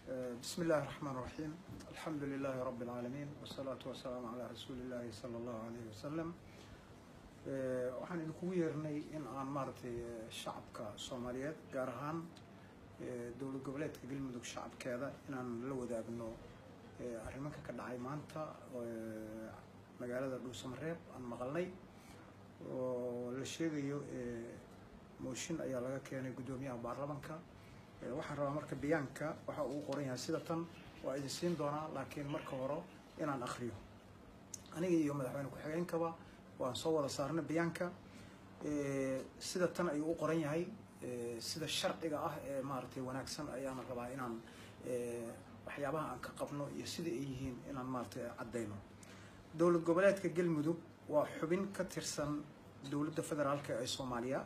بسم الله الرحمن الرحيم الحمد لله رب العالمين والصلاة والسلام على رسول الله صلى الله عليه وسلم waxaan idinkugu yeernay in aan maaragtay shacabka soomaaliyeed gaar ahaan dowlad goboleedka galmudug shacabkeeda inaan la wadaagno arrimanka ka dhacay maanta magaalada dhuusamareeb aan maqalnay oo la sheegayo mooshin ayaa laga keenay guddoomiyaha baarlamanka waxaan rabaa marka bayaanka waxa uu qoran yahay sida tan waa idin siin doonaa laakiin marka hore inaan akriyo aniga iyo madaxweyne ku-xigeenkaba waan soo wada saarnay bayaanka sida tan ayuu u qoran yahay sida sharciga ah ee maaragtay wanaagsan ayaana rabaa inaan waxyaabaha aan ka qabno iyo sida ay yihiin inaan maaragtay caddayno dowlad goboleedka galmudug waa xubin ka tirsan dowladda federaalka ee soomaaliya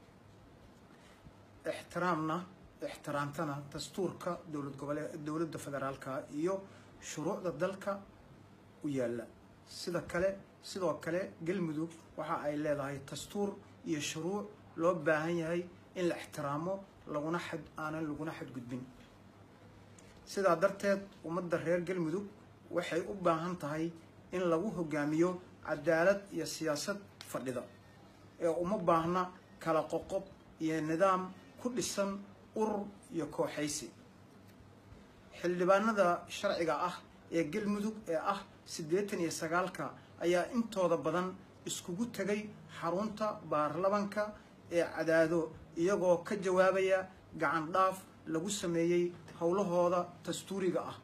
ixtiraamna ixtiraamtana dastuurka dowlad gobolee dowladda federaalka iyo shuruucda dalka u yaalla sida kale sidoo kale galmudug waxa ay leedahay dastuur iyo shuruuc loo baahan yahay in la ixtiraamo laguna xad aanan laguna xadgudbin sidaa darteed ummadda reer galmudug waxay u baahan tahay in lagu hogaamiyo cadaalad iyo siyaasad fadhida ee uma baahna kala qoqob iyo nidaam ku dhisan urur iyo kooxaysi xildhibaanada sharciga ah ee galmudug ee ah siddeetan iyo sagaalka ayaa intooda badan iskugu tegay xarunta baarlamanka ee cadaado iyagoo ka jawaabaya gacan dhaaf lagu sameeyey howlahooda dastuuriga ah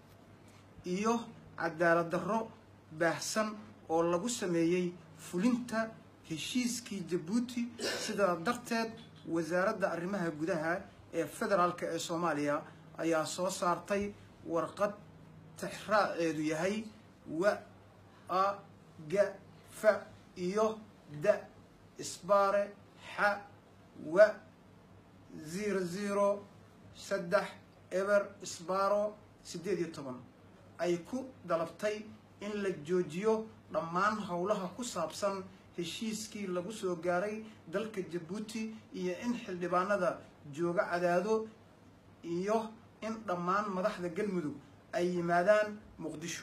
iyo cadaalad darro baahsan oo lagu sameeyey fulinta heshiiskii jabuuti sidaa darteed wasaaradda arrimaha gudaha ee federaalk ee soomaaliya ayaa soo saartay warqad tixraaceedu yahay wa a ga fa iyo da isbaare xa wa zero zero saddex eber isbaaro siddeed iyo toban ay ku dalabtay in la joojiyo dhammaan howlaha ku saabsan heshiiskii lagu soo gaaray dalka jabuuti iyo in xildhibaanada jooga cadaado iyo in dhammaan madaxda galmudug ay yimaadaan muqdisho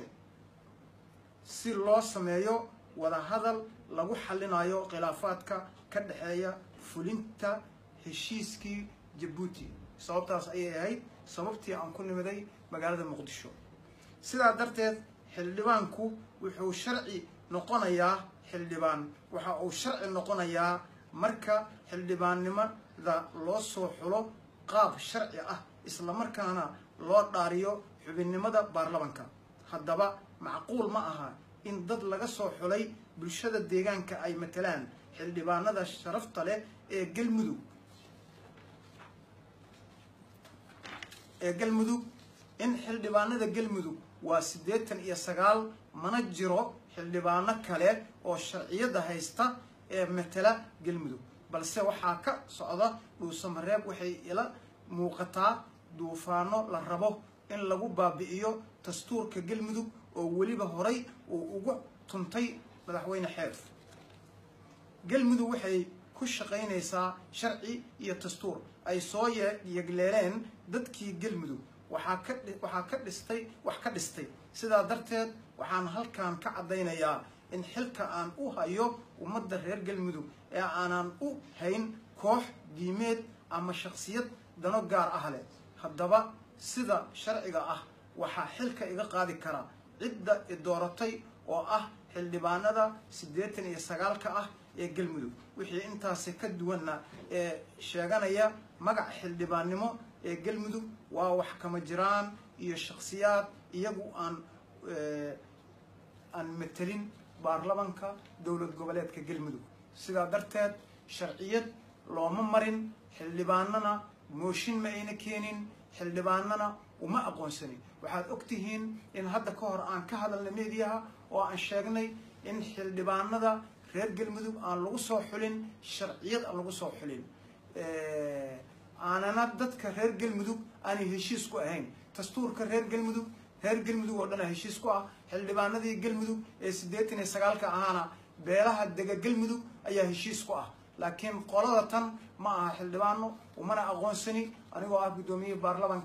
si loo sameeyo wadahadal lagu xallinayo khilaafaadka ka dhexeeya fulinta heshiiskii jabuuti sababtaas ayay ahayd sababtii aan ku nimiday magaalada muqdisho sidaa darteed xildhibaanku wuxuu sharci noqonayaa xildhibaan waxa uu sharci noqonayaa marka xildhibaannimada loo soo xulo qaab sharci ah islamarkaana loo dhaariyo xubinnimada baarlamanka haddaba macquul ma aha in dad laga soo xulay bulshada deegaanka ay matalaan xildhibaanada sharafta leh ee galmudug ee galmudug in xildhibaanada galmudug waa siddeetan iyo sagaal mana jiro xildhibaano kale oo sharciyada haysta ee matala galmudug balse waxaa ka socda dhuusamareeb waxay ila muuqataa duufaano la rabo in lagu baabi'iyo dastuurka galmudug oo weliba horay uu ugu tuntay madaxweyne xeef galmudug waxay ku shaqaynaysaa sharci iyo dastuur ay soo yegleeleen dadkii galmudug waxaa ka waxaa ka dhistay wax ka dhistay sidaa darteed waxaan halkan ka caddaynayaa in xilka aan u hayo ummadda reer galmudug ee aanan u hayn koox diimeed ama shaksiyad dano gaar ah leh haddaba sida sharciga ah waxaa xilka iga qaadi kara cidda i dooratay oo ah xildhibaanada siddeetan iyo sagaalka ah ee galmudug wixii intaasi ka duwanna ee sheeganaya magac xildhibaannimo ee galmudug waa wax kama jiraan iyo shaksiyaad iyagu aan aan matelin baarlamanka dowlad goboleedka galmudug sidaa darteed sharciyad looma marin xildhibaanana mooshin ma ayna keenin xildhibaanana uma aqoonsanin waxaad og tihiin in hadda ka hor aan ka hadalnay mediyaha oo aan sheegnay in xildhibaanada reer galmudug aan lagu soo xulin sharciyad aan lagu soo xulin aanana dadka reer galmudug aanay heshiis ku ahayn dastuurka reer galmudug reer galmudug oo dhana heshiis ku ah xildhibaanadii galmudug ee siddeetan iyo sagaalka ahaana beelaha dega galmudug ayaa heshiis ku ah laakiin qolada tan ma aha xildhibaano umana aqoonsani anigoo ah guddoomiyihii baarlamanka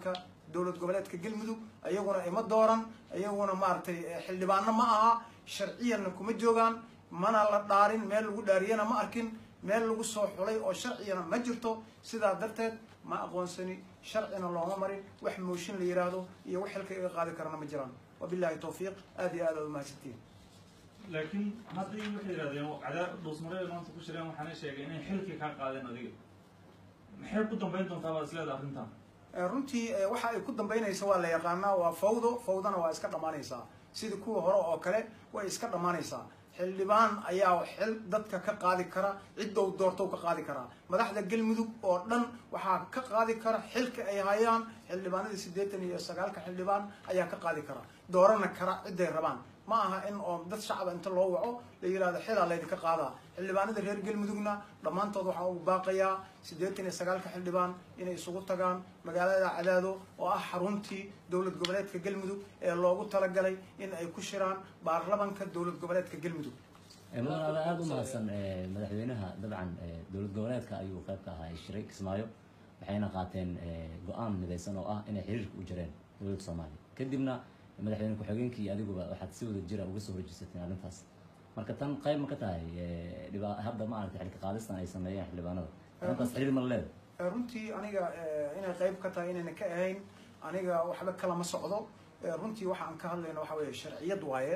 dowlad goboleedka galmudug iyaguna ima dooran iyaguna maaragtay xildhibaano ma aha sharciyanna kuma joogaan mana la dhaarin meel lagu dhaariyana ma arkin meel lagu soo xulay oo sharciyana ma jirto sidaa darteed ma aqoonsani sharcina looma marin wax mooshin la yidhaahdo iyo wax xilka iga qaadi karana ma jiraan wabillahi tawfiiq aad iyo aad aad umahadsantiin laakiin haddii waxay yidhahdeen cadaab dhuusmareed maanta ku shireen waxaana sheegay inay xilkii kaa qaadeen adiga maxay ku dambayn doontaa baad isleedahay arrintan runtii waxa ay ku dambaynaysa waa la yaqaanaa waa fawdo fawdana waa iska dhammaanaysaa sidii kuwa hore oo kale way iska dhammaanaysaa xildhibaan ayaa xil dadka ka qaadi kara ciddow doortow ka qaadi karaa madaxda galmudug oo dhan waxaa ka qaadi kara xilka ay hayaan xildhibaanadii siddeetan iyo sagaalka xildhibaan ayaa ka qaadi kara doorana kara cidday rabaan ma aha in oo dad shacaba inta loo waco la yihahdo xilaa laydinka qaadaa xildhibaanada reer galmudugna dhammaantood waxaa ugu baaqayaa siddeetan iyo sagaalka xildhibaan inay isugu tagaan magaalada cadaado oo ah xaruntii dowlad goboleedka galmudug ee loogu talagalay in ay ku shiraan baarlamanka dowlad goboleedka galmudug mudan ada aada u mahadsan madaxweynaha dabcan dowlad goboleedka ayuu qayb ka ahaa shiray kismaayo waxayna qaateen go-aan midaysan oo ah inay xiriirka u jireen dowladda soomaaliya kadibna madaxweyne ku-xigeenkii adiguba waxaad si wada jira uga soo horjeesateen arrintaas marka tan qayb ma ka tahay dhiba hadda maaragtay xilka qaadistan ay sameeyeen xildhibaanada arrintaas xiriir ma leeda runtii aniga inay qayb ka tahay inayna ka ahayn aniga waxba kalama socdo runtii waxa aan ka hadlayno waxa weeye sharciyad waaye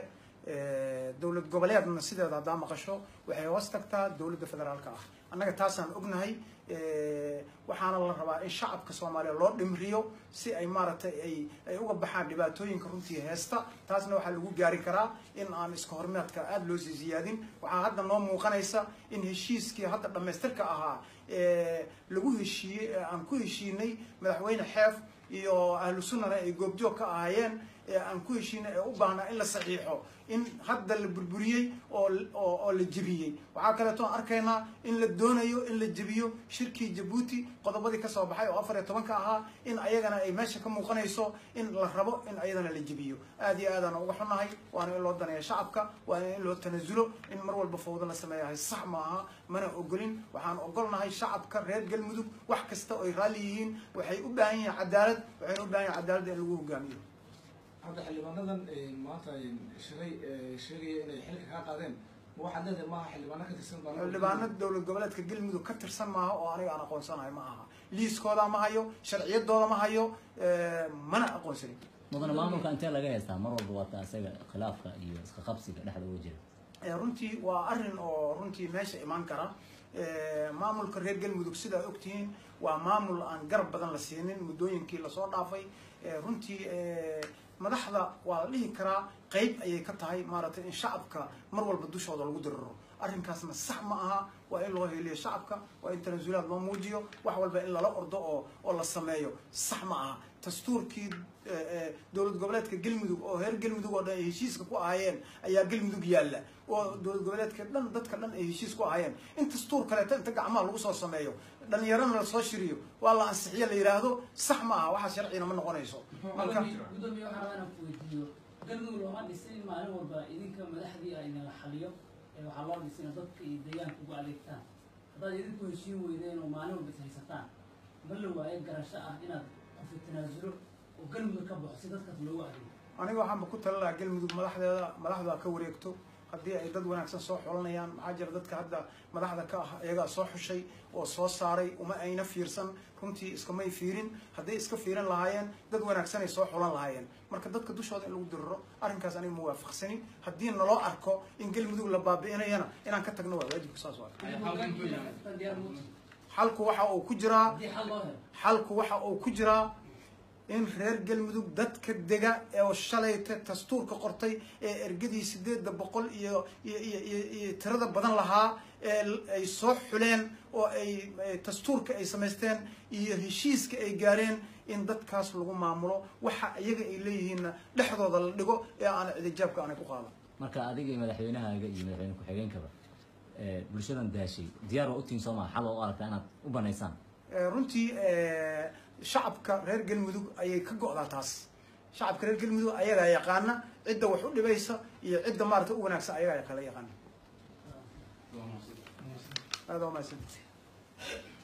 dowlad goboleedna sideeda haddaa maqasho waxay hoos tagtaa dowladda federaalka ah annaga taasaan ognahay waxaana la rabaa in shacabka soomaaliya loo dhimriyo si ay maaragtay ay ay uga baxaan dhibaatooyinka runtii heesta taasna waxaa lagu gaari karaa in aan iska hormeedka aada loo sii ziyaadin waxaa hadda noo muuqanaysa in heshiiskii hadda dhammaystirka ahaa lagu heshiiyey ee aan ku heshiinay madaxweyne xeef iyo ahlu sunnana ay goobjoog ka ahaayeen ee aan ku heshiinay ee u baahnaa in la saxiixo in hadda la burburiyey oo oo la jebiyey waxaa kaleeto aan arkaynaa in la doonayo in la jebiyo shirkii jabuuti qodobadii kasoo baxay oo afar iyo tobanka ahaa in ayagana ay meesha ka muuqanayso in la rabo in ayadana la jebiyo aad iyo aadaan uga xunahay waana in loo daneeya shacabka waana in loo tanasulo in mar walba fawdo la sameeyahay sax ma aha mana ogolin waxaan ogolnahay shacabka reer galmudug wax kasta oy raalli yihiin waxay u baahan yihiin cadaalad waxayna u baahan yihin cadaaladda in lagu hogaamiyo hadda xildhibaanadan maanta shiray sheegaya inay xilka kaa qaadeen ma waxaad leedahay maaha xildhibaano ka tirsan xildhibaano dowlad goboleedka galmudug ka tirsan maaha oo aniga aan aqoonsanahay ma aha liiskooda ma hayo sharciyadooda ma hayo mana aqoonsanin mudana maamulka intee laga haystaa mar walba waata isaga khilaafka iyo iska qabsiga dhexda uga jira runtii waa arrin oo runtii meesha imaan kara maamulka reer galmudug sidaa ogtihiin waa maamul aan garab badan la siinin muddooyinkii lasoo dhaafay runtii madaxda waa la dhihi karaa qeyb ayay ka tahay maaragtay in shacabka mar walba dushooda lagu diriro arrinkaasna sax ma aha waa in loo heliyo shacabka waa in tanasulaad loo muujiyo wax walba in lala ordo oo oo la sameeyo sax ma aha dastuurkii dowlad goboleedka galmudug oo reer galmudug oo dhan ay heshiiska ku ahaayeen ayaa galmudug yaalla oo dowlad goboleedka dhan dadka dhan ay heshiis ku ahaayeen in dastuur kaleeto inta gacmaha lagu soo sameeyo dhalinyarana lasoo shiriyo waa la ansixiyo la yidhaahdo sax ma aha waxa sharcina ma noqonayso marka gudoomiye waxaa rabaa inaan ku weydiiyo galmudug looma dhisin in maalin walba idinka madaxdii ayna la xaliyo waxaa loo dhisina dadka iyo deegaanka ugu adeegtaan haddaad idinku heshiin weydeen oo maalin walba is haysataan ma la waayo garasho ah inaad qofi tanaasulo oo galmudug ka baxo si dadkaas loogu adeego aniga waxaanba ku tala lahaa galmudug madaxdeeda madaxdu ha ka wareegto haddii ay dad wanaagsan soo xulanayaan maxaa jira dadka hadda madaxda ka ah iyagaa soo xushay oo soo saaray uma ayna fiirsan runtii iskamay fiirin hadday iska fiirin lahaayeen dad wanaagsanay soo xulan lahaayeen marka dadka dushooda in lagu diriro arrinkaas aniga ma waafaqsanin haddii naloo arko in galmudug la baabi'inayana inaan ka tagno waa waajibka saas waa xalku waxa uu ku jiraa haddii xal loo helo xalku waxa uu ku jiraa in reer galmudug dadka dega ee shalayta dastuurka qortay ee ergadii sideedda boqol iyo iyo iyo iyo iyo tirada badan lahaa ee ay soo xuleen oo ay dastuurka ay samaysteen iyo heshiiska ay gaareen in dadkaas lagu maamulo waxa iyaga ay leeyihiinna dhexdooda la dhigo ee aan cidijaabka aanay ku qaadan marka adiga iyo madaxweynahaaga iyo madaxweyne ku-xigeenkaba bulshadan daashay diyaar waa utiin soo maa xal oo u aragtaa inaad u banaysaan runtii shacabka reer galmudug ayay ka go'daa taas shacabka reer galmudug ayagaa yaqaana cidda wax u dhibaysa iyo cidda maarata u wanaagsan ayagaa kala yaqaana aada waa mahadsan